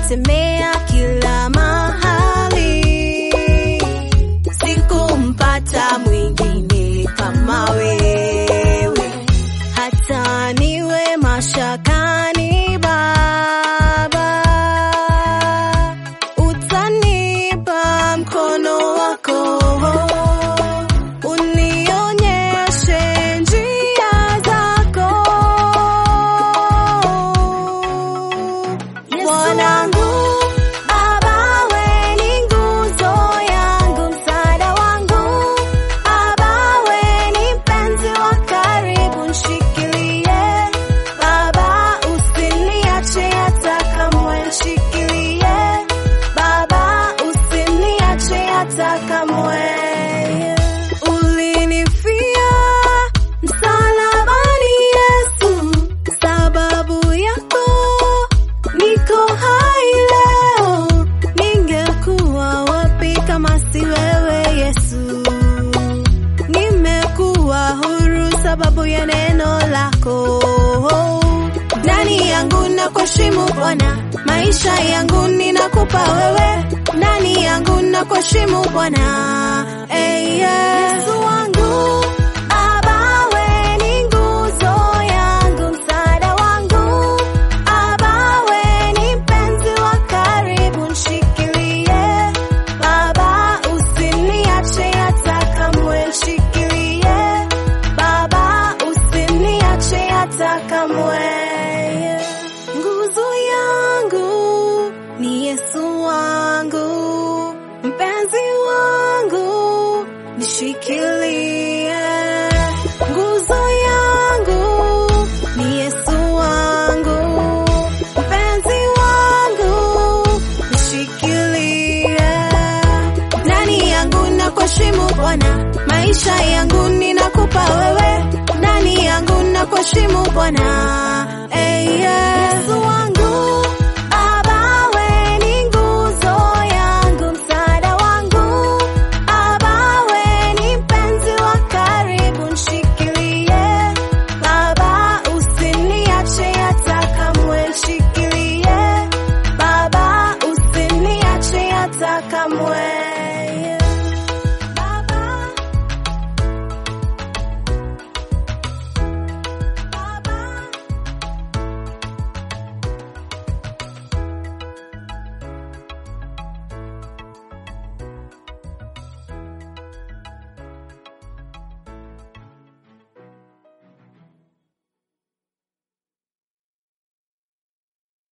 nimetembea kila mahali, sikumpata mwingine kama wewe, hata niwe mashakani Baba, utanipa mkono wako unionyeshe njia zako. Mwanangu, Baba we ni nguzo yangu, msaada wangu. Baba we ni mpenzi wa karibu, nshikilie. Baba usiniache hata kamwe, nshikilie. Baba usiniache hata kamwe. Ulinifia msalabani Yesu, sababu yako niko hai leo. Ningekuwa wapi kama si wewe Yesu? Nimekuwa huru sababu ya neno lako. Ndani yangu na kuheshimu Bwana, maisha yangu ninakupa wewe. Ndani yangu na kuheshimu Bwana, hey, Yesu wangu. Baba we ni nguzo yangu, msaada wangu. Baba we ni mpenzi wa karibu, nshikilie. Baba usiniache hata kamwe, nshikilie. Baba usiniache hata kamwe. Nguzo yangu ni Yesu wangu, mpenzi wangu nishikilie. Nguzo yangu ni Yesu wangu, mpenzi wangu nishikilie. Ndani yangu na kuheshimu Bwana, maisha yangu ninakupa wewe. Ndani yangu na kuheshimu Bwana, hey, yeah.